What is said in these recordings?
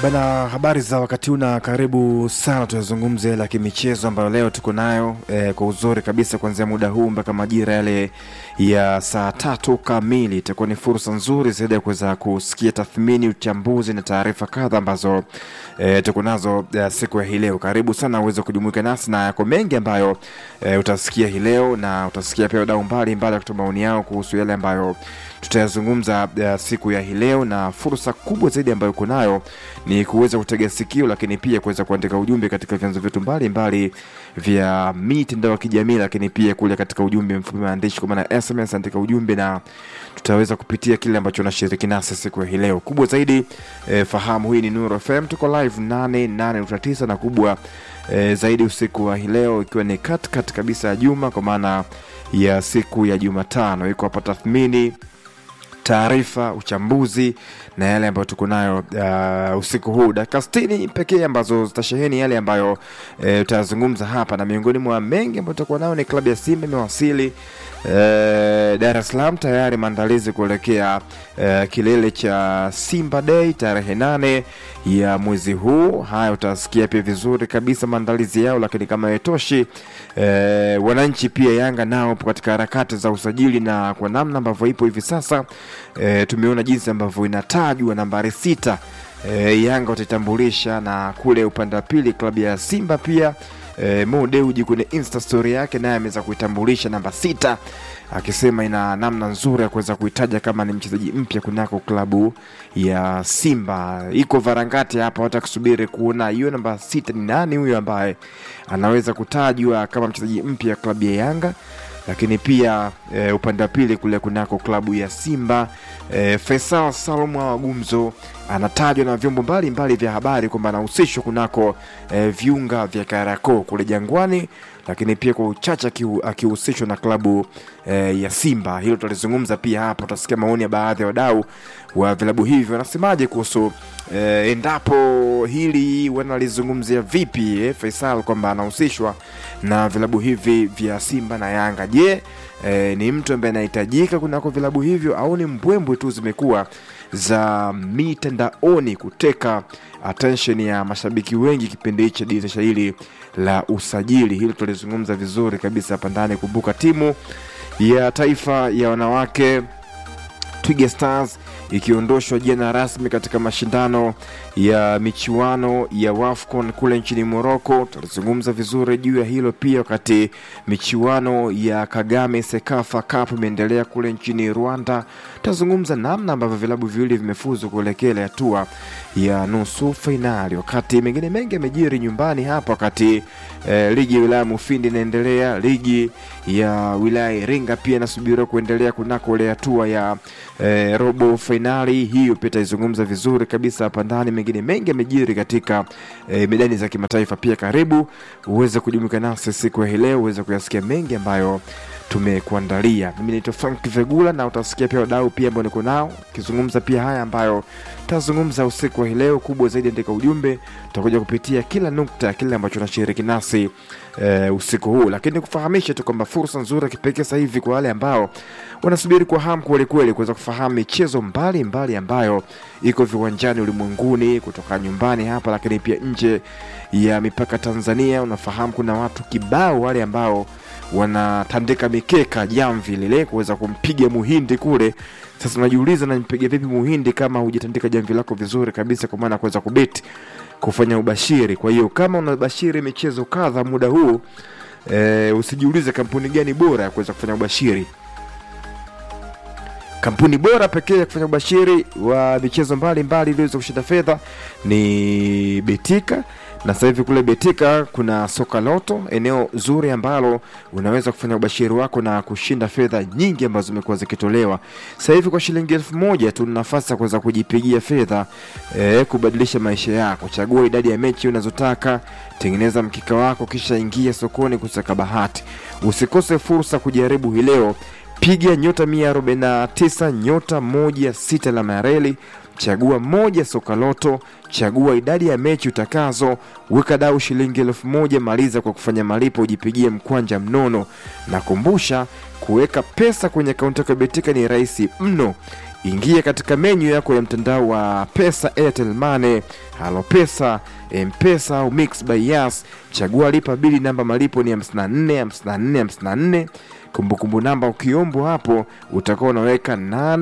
Bana, habari za wakati huu na karibu sana. Tuyazungumze yale ya kimichezo ambayo leo tuko nayo eh, kwa uzuri kabisa kuanzia muda huu mpaka majira yale ya saa tatu kamili. Itakuwa ni fursa nzuri zaidi ya kuweza kusikia tathmini, uchambuzi na taarifa kadha ambazo eh, tuko nazo eh, siku ya hii leo. Karibu sana uweze kujumuika nasi na yako mengi ambayo eh, utasikia hii leo na utasikia pia wadau mbalimbali wakitoa maoni yao kuhusu yale ambayo tutayazungumza uh, siku ya hii leo, na fursa kubwa zaidi ambayo uko nayo ni kuweza kutega sikio, lakini pia kuweza kuandika ujumbe katika vyanzo vyetu mbalimbali vya mitandao ya kijamii, lakini pia kule katika ujumbe mfupi maandishi, kwa maana SMS, andika ujumbe na tutaweza kupitia kile ambacho unashiriki nasi siku ya hii leo. Kubwa zaidi eh, fahamu hii ni Nuru FM, tuko live 88.9 na kubwa eh, zaidi usiku wa hii leo ikiwa ni katikati kabisa ya juma, kwa maana ya siku ya Jumatano. Iko hapa tathmini taarifa, uchambuzi na yale ambayo tuko nayo uh, usiku huu, dakika sitini pekee ambazo zitasheheni yale ambayo uh, utayazungumza hapa, na miongoni mwa mengi ambayo tutakuwa nayo ni klabu ya Simba imewasili uh, Dar es Salaam tayari, maandalizi kuelekea uh, kilele cha Simba Day tarehe nane ya mwezi huu. Haya utasikia pia vizuri kabisa maandalizi yao, lakini kama haitoshi eh, wananchi pia Yanga nao katika harakati za usajili, na kwa namna ambavyo ipo hivi sasa eh, tumeona jinsi ambavyo inatajwa nambari sita eh, Yanga wataitambulisha, na kule upande wa pili klabu ya Simba pia eh, Mo Dewji kwenye insta story yake naye ameweza kuitambulisha namba sita akisema ina namna nzuri ya kuweza kuitaja kama ni mchezaji mpya kunako klabu ya Simba. Iko varangati hapa, wata kusubiri kuona hiyo namba sita ni nani huyo ambaye anaweza kutajwa kama mchezaji mpya klabu ya Yanga lakini pia e, upande wa pili kule kunako klabu ya Simba e, Faisal Salum wa Gumzo anatajwa na vyombo mbalimbali vya habari kwamba anahusishwa kunako e, viunga vya Kariakoo kule Jangwani, lakini pia kwa uchache akihusishwa na klabu e, ya Simba. Hilo tutalizungumza pia hapa, utasikia maoni ya baadhi ya wadau wa vilabu hivi wanasemaje kuhusu e, endapo hili wanalizungumzia vipi eh, Faisal kwamba anahusishwa na vilabu hivi vya Simba na Yanga. Je, e, ni mtu ambaye anahitajika kunako vilabu hivyo au ni mbwembwe tu zimekuwa za mitandaoni kuteka attention ya mashabiki wengi kipindi hichi dirisha hili la usajili? Hili tulizungumza vizuri kabisa hapa ndani. Kumbuka timu ya taifa ya wanawake Twiga Stars ikiondoshwa jana rasmi katika mashindano ya michuano ya WAFCON kule nchini Morocco. Tutazungumza vizuri juu ya hilo pia, wakati michuano ya Kagame Sekafa Cup imeendelea kule nchini Rwanda. Tutazungumza namna ambavyo vilabu viwili vimefuzu kuelekea ile hatua ya nusu fainali, wakati mengine mengi yamejiri nyumbani hapa, wakati eh, ligi ya wilaya Mufindi inaendelea, ligi ya wilaya Iringa pia inasubiriwa kuendelea kunako ile hatua ya eh, robo fainali. Hiyo pia taizungumza vizuri kabisa hapa ndani. Mengine mengi yamejiri katika eh, medani za kimataifa pia. Karibu uweze kujumuika nasi siku ya hii leo uweze kuyasikia mengi ambayo tumekuandalia. Mimi naitwa Frank Vegula na utasikia pia wadau pia ambao niko nao ukizungumza pia haya ambayo tazungumza usiku wa hii leo. Kubwa zaidi, andika ujumbe, tutakuja kupitia kila nukta, kile ambacho nashiriki nasi e, usiku huu, lakini kufahamisha tu kwamba fursa nzuri ya kipekee sasa hivi kwa wale ambao wanasubiri kwa hamu kweli kweli kuweza kufahamu michezo mbalimbali ambayo iko viwanjani ulimwenguni kutoka nyumbani hapa, lakini pia nje ya mipaka Tanzania. Unafahamu kuna watu kibao wale ambao wanatandika mikeka jamvi lile kuweza kumpiga muhindi kule. Sasa unajiuliza, nampiga vipi muhindi kama hujatandika jamvi lako vizuri kabisa, kwa maana kuweza kubeti kufanya ubashiri. Kwa hiyo kama unabashiri michezo kadha muda huu e, usijiulize kampuni gani bora ya kuweza kufanya ubashiri. Kampuni bora pekee ya kufanya ubashiri wa michezo mbalimbali iliweza kushinda fedha ni Betika na sasa hivi kule Betika kuna soka loto, eneo zuri ambalo unaweza kufanya ubashiri wako na kushinda fedha nyingi ambazo zimekuwa zikitolewa. Sasa hivi kwa shilingi elfu moja tu nafasi ya kuweza kujipigia fedha eh, kubadilisha maisha yako. Chagua idadi ya mechi unazotaka, tengeneza mkika wako, kisha ingia sokoni kusaka bahati. Usikose fursa kujaribu hii leo. Piga nyota 149 nyota moja sita alama ya reli chagua moja soka loto, chagua idadi ya mechi utakazo, weka dau shilingi elfu moja maliza kwa kufanya malipo, ujipigie mkwanja mnono. Na kumbusha kuweka pesa kwenye akaunti yako ya Betika ni rahisi mno, ingia katika menyu yako ya mtandao wa pesa airtel money halo pesa mpesa au mix by yas chagua lipa bili namba malipo ni 54 54 54 kumbukumbu namba ukiombwa hapo utakuwa unaweka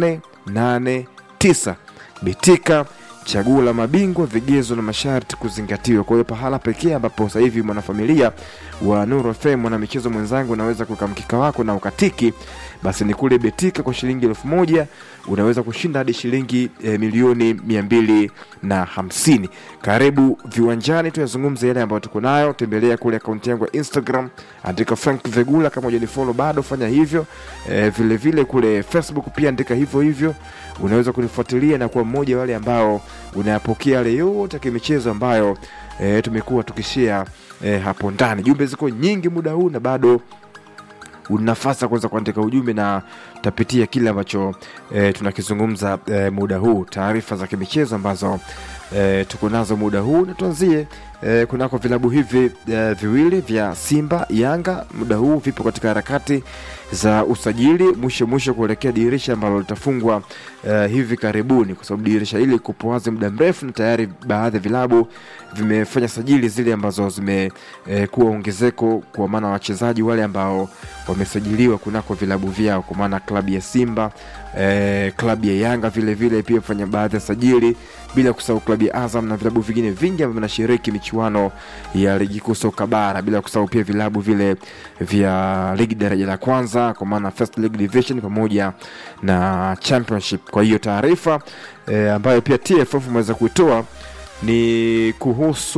889 bitika chaguo la mabingwa vigezo na masharti kuzingatiwa kwa hiyo pahala pekee ambapo sasa hivi mwanafamilia wa Nuru FM mwana michezo mwenzangu unaweza kuweka mkika wako na ukatiki basi ni kule betika kwa shilingi elfu moja unaweza kushinda hadi shilingi e, milioni mia mbili na hamsini karibu viwanjani tuyazungumze yale ambayo tuko nayo tembelea kule akaunti yangu ya instagram andika frank vegula kama ujanifolo bado fanya hivyo e, vile vile kule facebook pia andika hivyo hivyo unaweza kunifuatilia na kuwa mmoja wale ambao unayapokea yale yote ya kimichezo ambayo e, tumekuwa tukishia e, hapo ndani jumbe ziko nyingi muda huu na bado una nafasi ya kuweza kuandika ujumbe na tapitia kile ambacho e, tunakizungumza e, muda huu taarifa za kimichezo ambazo e, tuko nazo muda huu na tuanzie e, kunako vilabu hivi e, viwili vya simba yanga muda huu vipo katika harakati za usajili mwisho mwisho kuelekea dirisha ambalo litafungwa e, hivi karibuni kwa sababu dirisha hili kupo wazi muda mrefu na tayari baadhi ya vilabu vimefanya sajili zile ambazo zimekuwa e, ongezeko kwa maana wachezaji wale ambao wamesajiliwa kunako vilabu vyao kwa maana klabu ya simba e, klabu ya yanga vile vile pia fanya baadhi ya sajili bila kusahau klabu ya azam na vilabu vingine vingi ambavyo vinashiriki michuano ya ligi kuu soka bara bila kusahau pia vilabu vile vya ligi daraja la kwanza kwa maana first league division pamoja na championship kwa hiyo taarifa e, ambayo pia tff umeweza kuitoa ni kuhusu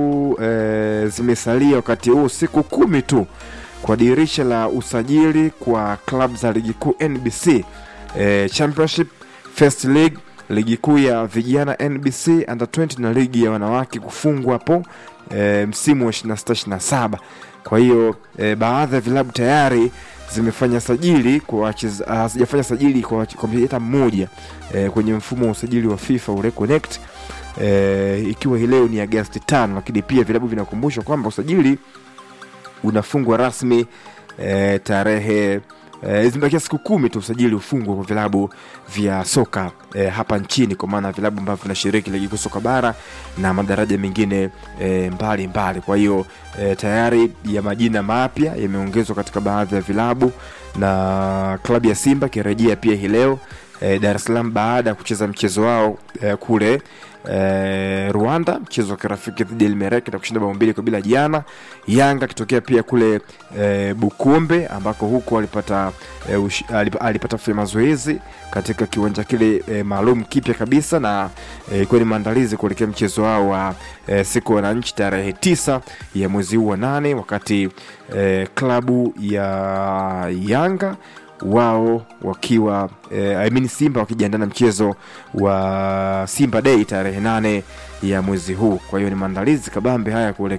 e, zimesalia wakati huu siku kumi tu kwa dirisha la usajili kwa klab za ligi kuu nbc e, championship first league ligi kuu ya vijana nbc under 20 na ligi ya wanawake kufungwa hapo e, msimu wa 26 kwa hiyo e, baadhi ya vilabu tayari zimefanya sajili kwa hazijafanya sajili kwa mchezaji hata mmoja e, kwenye mfumo wa usajili wa fifa ule connect e, ikiwa hii leo ni agasti tano lakini pia vilabu vinakumbushwa kwamba usajili unafungwa rasmi e, tarehe e, zimebakia siku kumi tu usajili ufungwa kwa vilabu vya soka e, hapa nchini kwa maana vilabu ambavyo vinashiriki ligi kuu soka bara na madaraja mengine e, mbali mbali kwa hiyo e, tayari ya majina mapya yameongezwa katika baadhi ya vilabu na klabu ya simba ikirejea pia hii leo e, dar es salaam baada ya kucheza mchezo wao e, kule e, rwanda mchezo wa kirafiki dhidi ya elmerek na kushinda bao mbili kwa bila jana yanga akitokea pia kule e, bukombe ambako huko alipata e, ush, alip, alipata kufanya mazoezi katika kiwanja kile e, maalum kipya kabisa na ilikuwa e, ni maandalizi kuelekea mchezo wao wa e, siku ya wananchi tarehe tisa ya mwezi huu wa nane wakati e, klabu ya yanga wao wakiwa eh, I mean simba wakijiandaa na mchezo wa simba day tarehe nane ya mwezi huu kwa hiyo ni maandalizi kabambe haya kuelekea